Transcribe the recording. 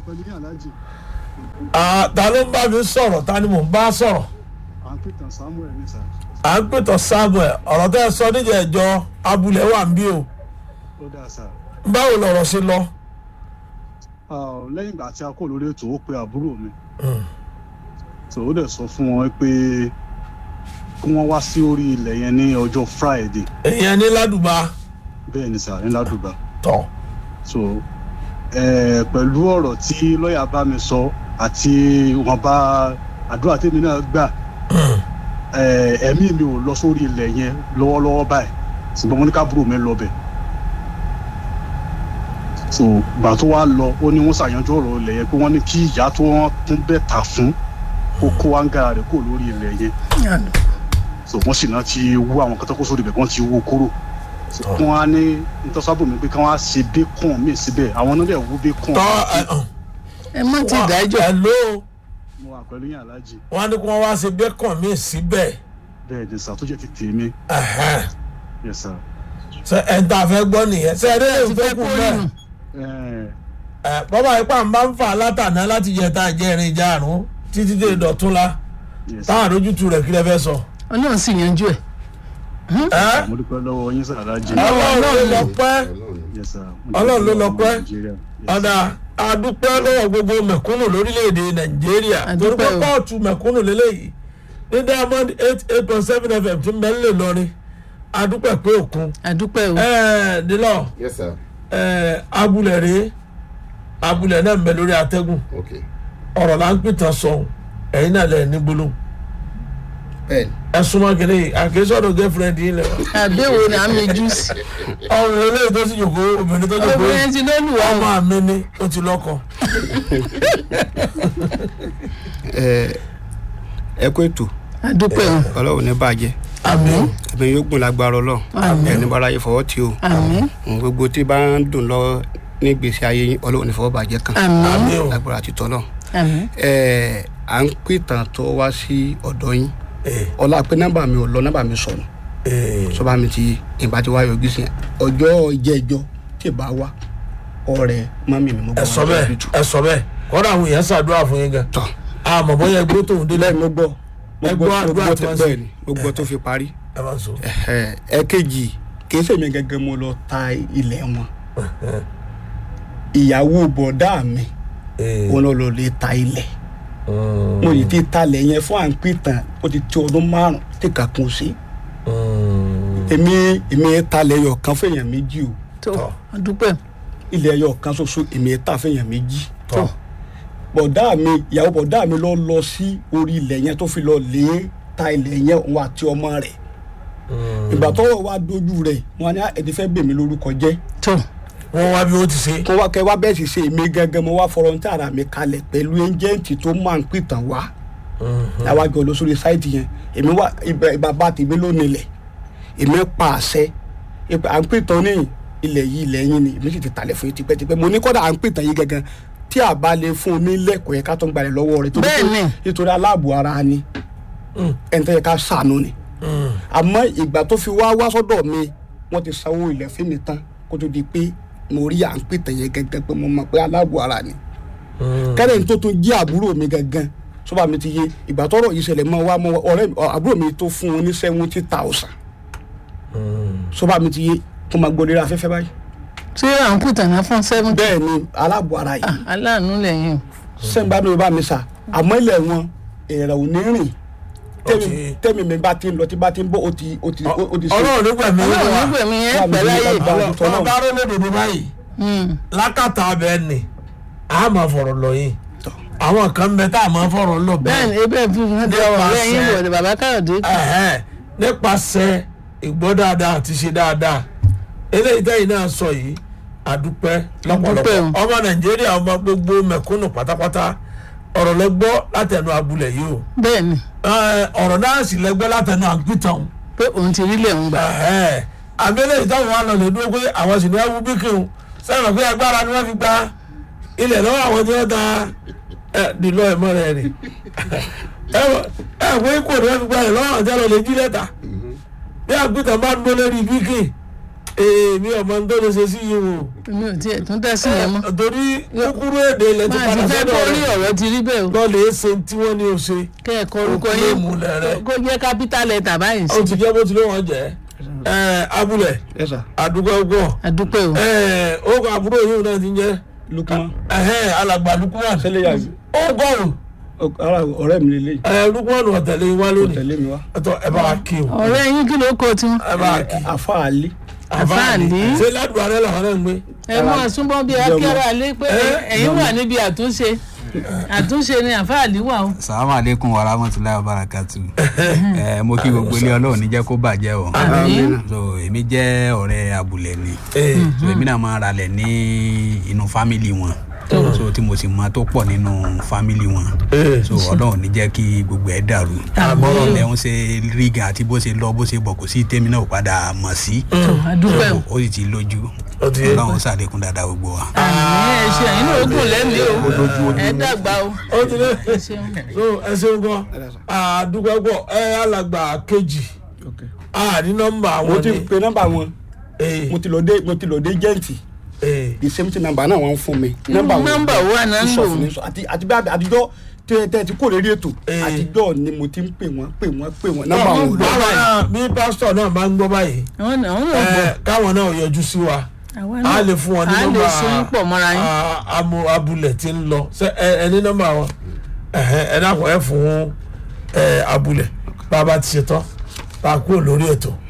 pẹ̀lú ní aláàjì Ah, ta ló ń bá mi sọ̀rọ̀ ta ni mò ń bá sọ̀rọ̀ à ń pètàn samuel ní sà à ń pètò samuel ọ̀rọ̀ tẹ́ ẹ sọ níjẹ̀ ẹ̀jọ́ abúlé wà ń bí o ó dáa sà báwo lọ̀rọ̀ ṣe lọ. Ah, lẹ́yìn ìgbà tí a kò lórí ètò ó pe àbúrò mi tó ó dẹ̀ sọ fún wọn pé kí wọ́n wá sí orí ilẹ̀ yẹn ní ọjọ́ friday èèyàn ní ládùbà bẹ́ẹ̀ ni sà ní ládùúgbà tọ̀ so eh, pẹ̀lú ọ̀rọ̀ tí lọ́ọ̀yà bá mi sọ àti wọn bá àdúrà tèmi náà gbà eh, ẹ̀mí mi ò lọ sórí ilẹ̀ yẹn lọ́wọ́lọ́wọ́ báyìí ṣùgbọ́n mo ní káàbúrò mi lọ bẹ̀ so gbà tó wá lọ ó ní wọ́n ṣàyànjú ọ̀rọ̀ ilẹ̀ yẹn pé wọ́n ní kí ìyá tó wọ́n tún bẹ̀ tà fún kó kó áńgá rẹ̀ kó lórí ilẹ̀ yẹn so wọ́n sì náà ti wú àwọn kẹtọ́kọ́ sórí ibẹ̀ wọ́n ti wú kúrò so Tọ́. wọ́n á ní ntọ́sábò mi pé kí wọ́n á ṣe bacon míì síbẹ̀ àwọn náà dẹ̀ wú bacon tọ́ ẹ hàn. ẹ má ti dájọ́ ẹ ló mo wà pẹ̀lú yín aláàjì wọn á ní kí wọ́n wá ṣe bẹ́kàn mí síbẹ̀ bẹ́ẹ̀ ni sà tó jẹ́ ti tèmi Ẹ̀hẹ́n. yes sir ṣe ẹ̀ ń tà fẹ́ gbọ́ nìyẹn ṣe ẹ̀ dé ti èyí tó fẹ́ kù kó bẹ́ẹ̀. nù Eh, ẹ bọ́bá ipá ń bá ń fà látàná láti yẹ tá a jẹ́ irin ìjà àrùn títí dé ìdọ̀tún la yes táwọn àdójútu rẹ̀ kí lẹ fẹ́ sọ. ọlọ́run sì yanjú ẹ̀ ẹ mo dúpẹ́ lọ́wọ́ yín sà aláàjì ọlọ́run ló lọ pẹ́ yes sir mo Ọlọ́run ló dúpẹ́ lọ lọ́wọ́ pẹ́. Nàìjíríà. Yes. ọ̀dà àdúpẹ́ lọ́wọ́ gbogbo mẹ̀kúnnù lórílẹ̀‐èdè nàìjíríà torí pé Àdúpẹ́ o. kóòtù mẹ̀kúnnù lélẹ́yìí ní diamond eight eight point seven fm tí mẹ́lẹ̀ lọ́rin àdúpẹ́ pé òkun àdúpẹ́ o ẹ̀ẹ́ nílọ yes sir ẹ̀ẹ́ abúlẹ̀ rèé abúlẹ̀ náà ń bẹ lórí atẹ́gùn okay ọ̀rọ̀ là ń pìtàn sọ̀hún ẹ̀yin náà lẹ̀ ní gbólóhùn bẹ́ẹ̀ni ẹ súnmọ́ kìnìún yìí àkésọ́dọ̀ girlfriend yìí lẹ̀ wá àdéhùn ni à ń mejú sí ọ̀rọ̀ eléyìí tó sì jòkó obìnrin tó jòkó obìnrin ti lólu wa ọmọ mi ni ó ti lọ́kọ. ẹ ẹ kó ètò àdúpẹ́ o ọlọ́run ní bàjẹ́ àmín ẹ̀mí yóò gùn lágbára ọlọ́run Àmín. ẹni bára yẹ fọwọ́ tí o àmín ohun gbogbo tí bá ń dùn lọ ní gbèsè ayé yín ọlọ́run ní fọwọ́ bàjẹ́ kan àmín àmì o lágbára àti tọ́lọ̀ àmín ẹ à ń pìtàn tó wá sí ọ̀dọ̀ yín ee ọlá pé nọ́mbà mi ò lọ nọ́mbà mi sọnù ee sọba mi ti ìbá ti wá yọjú sí ọjọ́ ìjẹ́jọ́ tí ì bá wá ọ̀rẹ́ mọ́mí mi mo ẹ sọ bẹ́ẹ̀ ẹ sọ bẹ́ẹ̀ kọ́dà àwọn èèyàn ṣàdúrà fún yín gan tọ́ àmọ́ bóyá ẹgbẹ́ tòun délẹ̀ lẹ́yìn mo gbọ́ mo Ẹ gbọ́ gbọ́ mo àdúrà gbọ́ tí tẹ wọ́n ṣe. bẹ́ẹ̀ ni mo gbọ́ tó fi parí ẹ máa sọ. ẹ ẹ kejì kì í ṣèmi gẹ́gẹ́ mo lọ ta ilẹ̀ wọn ìyàwó bọ̀dá mi ee wọn lọ lọ lè ta ilẹ̀ mo yìí ti talẹ̀ yẹn fún à ń pìtàn ó ti tó ọdún márùn tí kàkún sí èmi èmi talẹ̀ yọ̀ kan fẹ̀yàn méjì o tó Tọ́. àdúpẹ́ ilẹ̀ yọ̀ kan ṣoṣo èmi ta fẹ̀yàn méjì tọ́ bọ̀dá mi ìyàwó bọ̀dá mi lọ lọ sí orí ilẹ̀ yẹn tó fi lọ lè ta ilẹ̀ yẹn òun àti ọmọ rẹ̀ ìgbà tọ́rọ̀ wá dojú rẹ̀ wọn ni ẹni fẹ́ bèmí lórúkọ jẹ́ tó wọ́n wá bí ó ti ṣe. kó wá kẹ́ wá bẹ́ẹ̀ sì ṣe èmi gẹ́gẹ́ mo wá fọlọ́ntì ara mi kalẹ̀ pẹ̀lú ẹjẹ́ǹtì tó máa ń pìtàn wá láwájú lọ sórí sáìtì yẹn èmi wá ibà bàbá tèmi ló nílẹ̀ èmi pa àṣẹ ìpè à ń pìtàn ní ilẹ̀ yìí ilẹ̀ yín ni èmi sì ti talẹ̀ fún yín tipẹ́tipẹ́ mo ní kọ́dà à ń pìtàn yìí gẹ́gẹ́ tí a bá lè fún un ní lẹ́kọ̀ọ́ yẹn ká tó ń gbalẹ̀ lọ́wọ́ rẹ̀ torí pé- Bẹ́ẹ̀ni. nítorí aláàbò ara ni ẹni tó yẹ ká ṣàánú ni àmọ́ ìgbà tó fi wá wá sọ́dọ̀ mi wọ́n ti sanwó ilẹ̀ fún mi tán kó tó di pé mo rí à ń pìtàn yẹn gẹ́gẹ́ pé mo mọ̀ pé aláàbò ara ni kẹ́rẹ́ ní tó tún jí àbúrò mi gangan sọ́ba mi ti yé ìgbà tọ́rọ̀ yìí ṣẹlẹ̀ mọ́ wa mọ́ wa ọ̀rẹ́ mi ọ, àbúrò mi tó fún un ní seventy thousand sọ́ba mi ti yé kó máa gbọ́ lórí afẹ́fẹ́ báyìí. ṣé à ń pùtàn náà fún seven bẹ́ẹ̀ ni aláàbò ara yìí aláàánú lẹ́yìn sẹ́ńbà mi ò bá mi sà àmọ́ ilẹ̀ wọn èrè ò ní rìn tẹ́mi ti- tẹ́mi mi bá ti ń lọ tí bá ti ń bọ̀ ó ti ó ti ó ti ṣe. ọlọ́run nígbà mi ọlọ́run wá nígbà mi yẹn Wà mí pẹ̀lú ayé nígbà- ọlọ́run bá rọ́ lódodo báyìí lákàtà abẹ ni a máa fọ̀rọ̀ lọ yìí àwọn kan bẹ tá a máa fọ̀rọ̀ lọ bẹ́ẹ̀ ni bẹ́ẹ̀ ebe fi hàn dé ọ̀rọ̀ lẹ́yìn Nípasẹ̀- ìwọ̀de bàbá káyọ̀dé Ẹ̀hẹ́n, nípasẹ̀ ìgbọ́ dáadáa àti ṣe dáadáa eléyìí tẹ́yìn náà sọ yìí àdúpẹ́ lọ́pọ̀lọpọ̀ Àdúpẹ́ o. ọmọ nàìjíríà ọmọ gbogbo mẹ̀kúnnù pátápátá ọ̀rọ̀ lẹ́gbọ́ látẹnu abúlé yìí o bẹ́ẹ̀ ni Ẹ̀, ọ̀rọ̀ náà sì lẹ́gbọ́ látẹnu àgbìtàn pé òun ti rí lẹ́hìn gbà Ẹ̀hẹ́n, àmì eléyìí táwọn wà lọ lè dúró pé àwọn sì ní ẹwú bíkìrù sẹ́yìn pé agbára ni wọ́n fi gba ilẹ̀ lọ́wọ́ àwọn tí wọ́n ta ẹ̀ dìlọ ẹ̀mọ́ rẹ̀ rè ẹ̀ ẹ̀ pé kò ní wọ́n fi gba ilẹ̀ lọ́wọ́ àwọn tí wọ́n lè jí lẹ́ta bí àgbìtàn bá ń dó lórí bíkì èmi ọmọ tó lè ṣe sí yìí o mi ò tiẹ̀ tún dá sí yẹn mọ́. torí kúkúrú èdè ilẹ̀ ti máa ti padà fẹ́ sọ́dọ̀ kó rí rẹ̀ ọ̀rọ̀ ti rí bẹ́ẹ̀ o lọ́ọ̀lẹ̀ ṣe tí wọ́n ní o ṣe kẹ́ ẹ̀ kọ orúkọ Ó yín mú lẹ́rẹ̀. kó jẹ́ capital letter báyìí ó sí. ti jẹ́ bó ti lé wọn jẹ́ ẹ abúlẹ̀ ẹ sà àdúgbò ọgbọ̀n àdúpẹ́ o ẹ ó kọ àbúrò yìí náà ti ń jẹ́ lukman ẹhẹ́n alàgbà lukuman sẹlẹ yà ó gọrùn ara ọ̀rẹ́ mi lélẹyìí ẹ lukuman ọ̀tẹ̀lẹ̀ wa kò lónìí tẹ̀lé mi wá ẹtọ ẹ bá wa kí o ọ̀rẹ́ yín kí ló kọ tiwọn. ẹ bá wa kí afa ali Àfáàní. ṣé ládùúgbò alẹ́ làwọn náà ń gbé ẹ mọ àsúnbọ bíi akẹ́rọ alẹ́ pé ẹ̀yin wà níbi àtúnṣe àtúnṣe ni àfáàlì wà o. salamu aleykum wa rahmatulahi wa barakatu ẹ mo kí gbogbo ilé ọlọ́run ní jẹ́ kó bàjẹ́ o Àmín. so èmi jẹ́ ọ̀rẹ́ abúlé ni Ee. so èmi náà máa ralẹ̀ ní inú fámìlì wọn so tí mo sì mọ tó pọ̀ nínú fámìlì wọn Ee. so ọlọ́run ní jẹ́ kí gbogbo ẹ̀ dàrú bọ́rọ̀ lẹ́hún ṣe rí gan àti bó ṣe lọ bó ṣe bọ̀ kò sí tèmi náà ò padà mọ̀ sí tó àdúpẹ́ o. ó sì ti lójú Ó ti yé. ọlọ́run ṣàlékún dáadáa gbogbo wa. àmì ẹ ṣe ẹ̀yin náà ó gùn lẹ́mìí o ẹ dàgbà o. ó ti lé ẹ ṣeun. so ẹ ṣeun gan àdúgbò ẹgbọ ẹ alàgbà kejì àní nọ́mbà mo àwọn ti ni pe nọ́mbà wọn ee mo ti lọ dé mo ti lọ dé jẹ́ǹtì ee the same thing number náà wọ́n fún mi nọ́mbà wọn nọ́mbà wo àná ń sọ lò fún mi sọ àti àti bí àtijọ́ tẹ tẹ ti kó lórí ètò Eh. àtijọ́ ni mo ti ń pè wọ́n pè wọ́n pè wọ́n nọ́mbà wọn ò lọ báwa náà bí pásítọ̀ náà bá ń gbọ́ báyìí àwọn náà àwọn náà gbọ́ ẹ káwọn náà yọjú sí wa àwa a náà lè fún wọn ní a lè nọ́mbà so yín pọ̀ mọ́ra yín. a- amu- abúlé tí ń lọ ṣe ẹ ẹ ní nọ́mbà wọn ẹhẹ, ẹ dákun ẹ fún ẹ abúlé bá a bá ti ṣe tán bá a kúrò lórí ètò